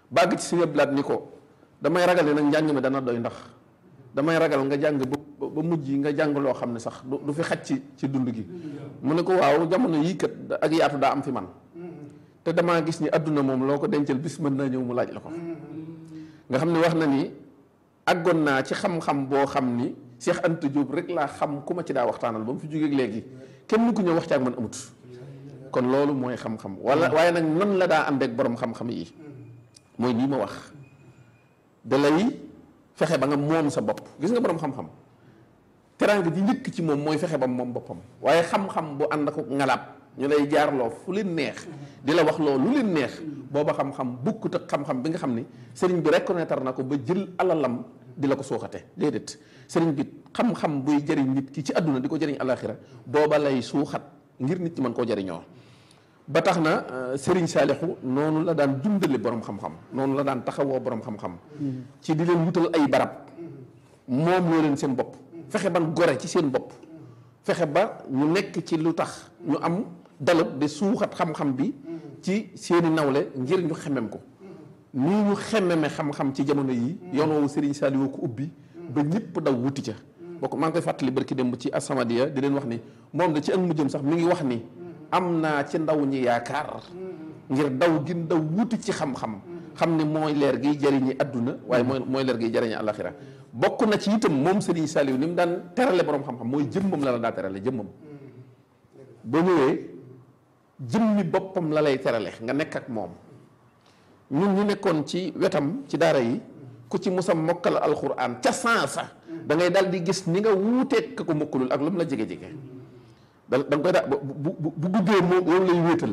bàgg ci suñu blaat ni ko damay ragal ne nag njàng mi dana doy ndax damay ragal nga jàng ba ba mujj nga jàng loo xam ne sax du fi xaj ci ci dund gi mu ne ko waaw jamono yii kat ak yaatu daa am fi man te damaa gis ni àdduna moom loo ko dencal bis mën naa ñëw mu laaj la ko nga xam ne wax na ni àggoon naa ci xam-xam boo xam ni Cheikh Anta Diop rek laa xam ku ma ci daa waxtaanal ba mu fi jógeeg léegi kenn ku ñëw wax ci ak man amut kon loolu mooy xam-xam wala waaye nag nan la daa ànd ak borom xam-xam yi mooy nii ma wax da lay fexe ba nga moom sa bopp gis nga borom xam-xam teraanga ji njëkk ci moom mooy fexe ba moom boppam waaye xam-xam bu ànd ak ngalaab ñu lay jaarloo fu leen neex di la wax loo lu leen neex booba xam-xam bukkut ak xam-xam bi nga xam ni sëriñ bi reconnaître na ko ba jël alalam di la ko suuxate déedéet sëriñ bi xam-xam buy jëriñ nit ki ci àdduna di ko jëriñ alaxira booba lay suuxat ngir nit ñi mën koo jëriñoo ba tax na sëriñ Saalixu noonu la daan dundale borom xam-xam noonu la daan taxawoo borom xam-xam ci di leen wutal ay barab moom loo leen seen bopp fexe ban gore ci seen bopp fexe ba ñu nekk ci lu tax ñu am dalab de suuxat xam-xam bi ci seeni nawle ngir ñu xemem ko nii ñu xememe xam-xam ci jamono yi yoon woowu Serigne Saliou ko ubbi ba ñëpp daw wuti ca bokk maa ngi koy fàttali barki démb ci Asamadia di leen wax ni moom da ci ak mujjëm sax mi ngi wax ni am naa ci ndaw ñi yaakaar ngir daw gi daw wuti ci xam-xam xam ne mooy leer giy jëriñi adduna waaye mooy mooy leer giy jëriñi alaxira bokk na ci itam moom Serigne Saliou ni mu daan terale borom xam-xam mooy jëmmam la la daa terale jëmmam boo ñëwee jëmmi boppam la lay terale nga nekk ak moom ñun ñu nekkoon ci wetam ci daara yi ku ci musa mokkal alxuraan ca sansa da ngay dal di gis ni nga wuuteeg ka ko mokkalul ak lu mu la jege-jege da da nga koy daa bu bu bu guddee moom loolu lay wéetal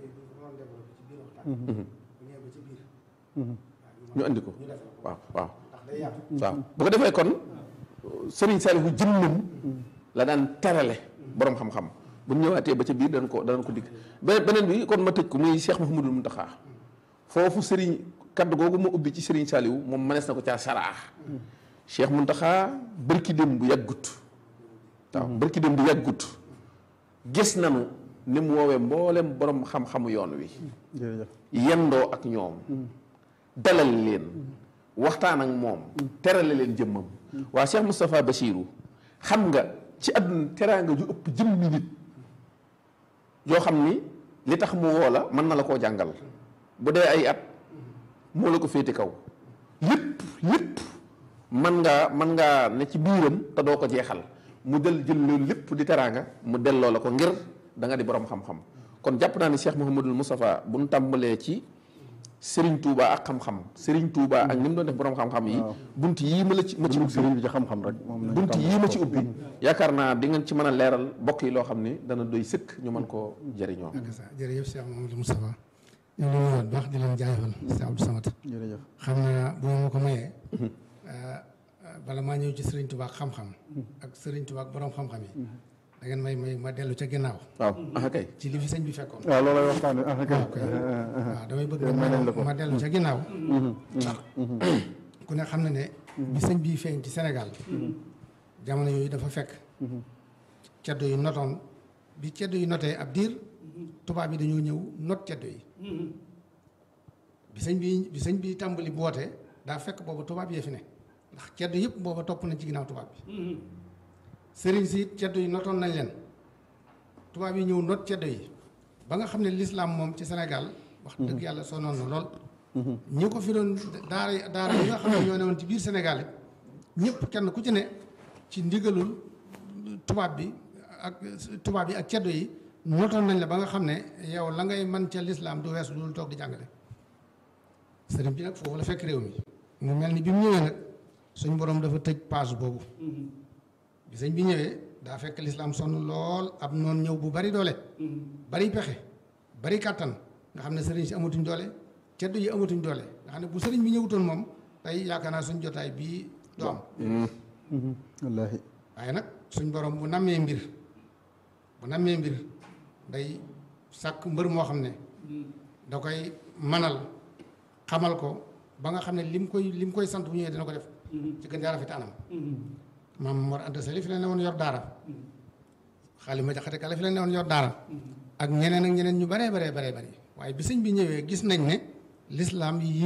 ñu andi ko waaw waaw waaw bu ko defee kon Serigne Saliou jëmmam la daan terale borom xam-xam bu ñëwaatee ba ca biir danañ ko danañ ko digg beneen bi kon ma tëj ko muy Cheikh Mouhamadul Mountakha foofu Serigne kaddu googu ma ubbi ci Serigne Saliou moom mënees na ko caa saraa Cheikh Mountakha bërki dem bu yàggut waaw bërki dem bu yàggut gis nanu ni mu woowee mboolem borom xam-xamu yoon wi yendoo ak ñoom dalal leen waxtaan ak moom terale leen jëmmam waa Cheikh Moustapha Bachirou xam nga ci àdduna teraanga ju ëpp jëmmi nit yoo xam ni li tax mu woo la mën na la koo jàngal bu dee ay at moo la ko féete kaw lépp lépp man ngaa man ngaa ne ci biiram te doo ko jeexal mu del jël loolu lépp di teraanga mu delloo la ko ngir da nga di borom xam-xam kon jàpp naa ni Cheikh Mouhamadul Moustapha bu ñu tàmbalee ci Serigne Touba ak xam-xam Serigne Touba ak ni mu doon def borom xam-xam yi. bunt yii ma la ci ma ci ubbi Serigne bi ci xam-xam rek. bunt yii ma ci ubbi. yaakaar naa di ngeen ci mën a leeral bokk yi loo xam ni dana doy sëkk ñu mën koo jëriñoo. jërëjëf Cheikh Mouhamadul Moustapha ñu ngi leen di baax di leen jaajëfal Cheikh Abdou Samad. jërëjëf xam naa bu ma ko mayee. bala maa ñëw ci Serigne Touba ak xam-xam. ak Serigne Touba ak borom xam-xam yi. da ngeen may may ma dellu ca ginnaaw. waaw ah kay. ci li fi sëñ bi fekkoon. waaw loolay waxtaanee ah kay. waaw damay bëgg may nañ la ko. ma dellu ca ginnaaw. ndax ku ne xam na ne. bi sëñ bii feeñ ci Sénégal. jamono yooyu dafa fekk. ceddo yu notoon bi ceddo yu notee ab diir. tubaab yi dañoo ñëw not ceddo yi. bi sëñ bi bi sëñ bi tàmbali boote daa fekk boobu tubaab yee fi ne ndax ceddo yëpp booba topp nañ ci ginnaaw tubaab bi. sëriñ si ceddo yi notoon nañ leen tubaab yi ñëw not ceddo yi ba nga xam ne lislaam moom ci Sénégal wax dëgg yàlla sonoon na lool ñi ko fi doon daara daara yi nga xam ne ñoo ne woon ci biir Sénégal it ñëpp kenn ku ci ne ci ndigalul tubaab bi ak tubaab yi ak ceddo yi notoon nañ la ba nga xam ne yow la ngay man ca lislaam du weesu dul toog di jàngale sëriñ bi nag foofu la fekk réew mi mu mel ni bi mu ñëwee nag suñ borom dafa tëj page boobu bi sëñ bi ñëwee daa fekk lislaam sonn lool ab noonu ñëw bu bari doole bari pexe bari kàttan nga xam ne sëriñ si amatuñ doole ceddo yi amatuñ doole nga xam ne bu sëriñ bi ñëwutoon moom tey yaakaar naa suñ jotaay bii du am wallaahi waaye nag suñ borom bu nammee mbir bu nammee mbir day sàkk mbër moo xam ne da koy manal xamal ko ba nga xam ne lim koy lim koy sant bu ñëwee dina ko def ci gën jaa rafet anam maam Mor Anta Sali fi la ne woon yor daara xaalis ma jaxate kala fi la ne woon yor daara ak ñeneen ak ñeneen ñu baree baree baree bari waaye bi sëñ bi ñëwee gis nañ ne lislaam yi